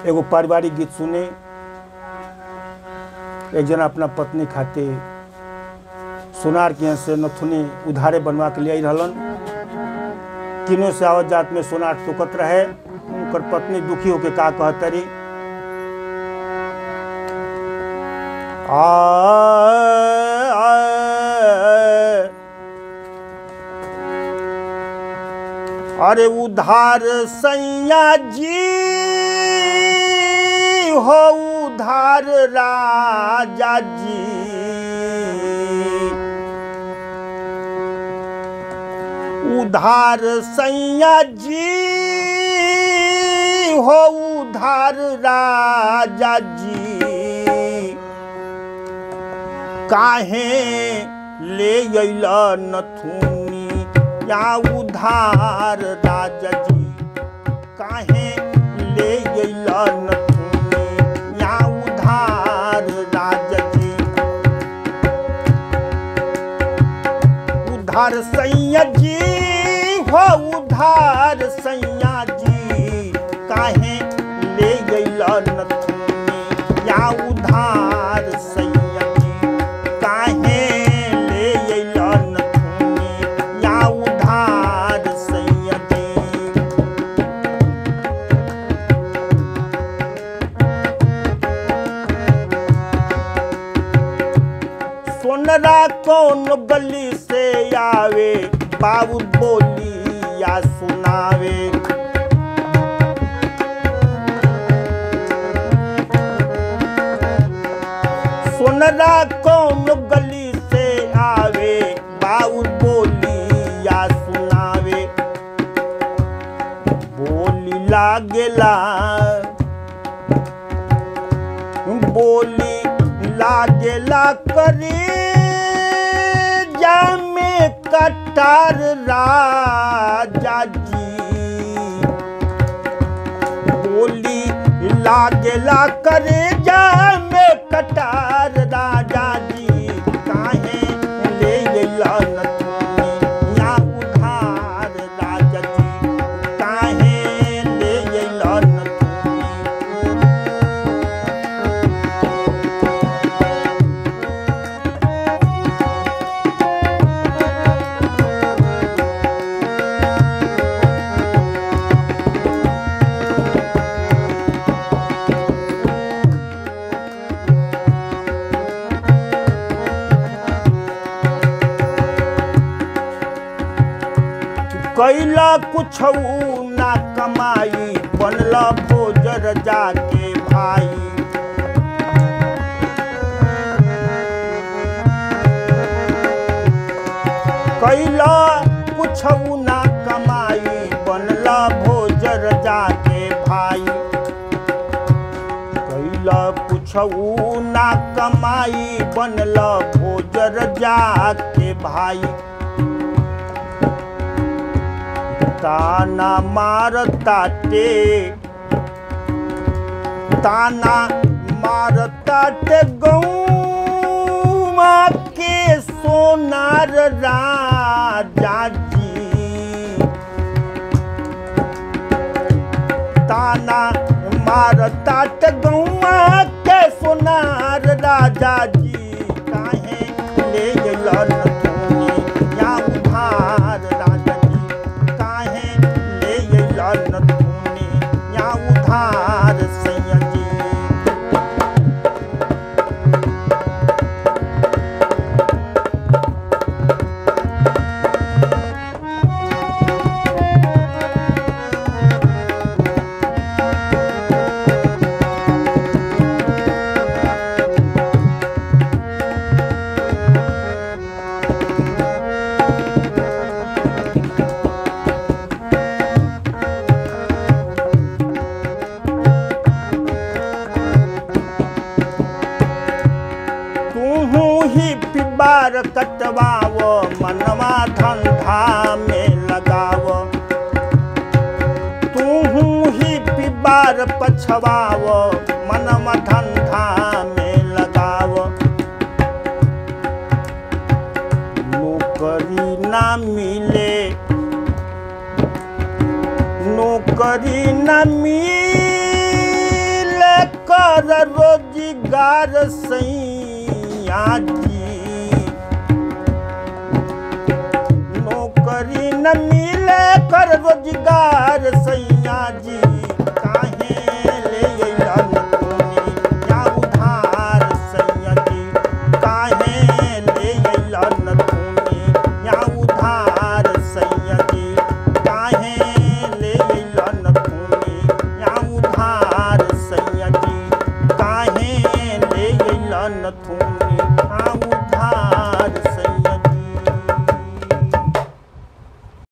एगो पारिवारिक गीत सुने एक जना अपना पत्नी खाते सोनार के यहाँ से नथुनी उधारे बनवा के ले आई रहलन किनो से आवत जात में सोनार टुकत रहे उनकर पत्नी दुखी होके का कहतरी आ, आ, अरे उधार सैया जी हो उधार राजा जी उधार सैया जी हो उधार राजा जी काहे ले अइल नथुनी या उधार राजा जी काहे ले अइल नथुनी या उधार राजा जी उधार सैया जी हो उधार सैया जी काहे ले गइल नथुनी या उधार सैया जी काहे ले गइल नथुनी या उधार सैया जी सोनरा कौन गली से आवे बाबू बोली या सुनावे सोनरा कौन गली से आवे बाबू बोली या सुनावे बोली लागेला बोली लागेला करे जामे कटार राजा जी बोली लागेला करे जामे कटार राजा जी काहे ले गइला नथुनी या उधार राजा जी काहे ले गइला नथुनी कैला कुछ ना कमाई बनला भोजर जाके भाई कैला कुछ ना कमाई बनला भोजर जाके भाई कैला कुछ ना कमाई बनला भोजर जाके भाई ताना मारताटे ताना मारताटे गौमा के सोनार राजा जी ताना मारताटे गौमा के सोनार राजा जी काहे ले गइल नथुनी या उधार राजा जी काहे ले गइल नथुनी या उधार सैया जी तूहू ही पिबार कटवाव मनवा धंधा में लगाव तूहू ही पिबार पछवाव मनवा धंधा में लगाव नौकरी ना मिले नौकरी न मिले रोजगार सैया जी नौकरी न मिले कर रोजगार सैया जी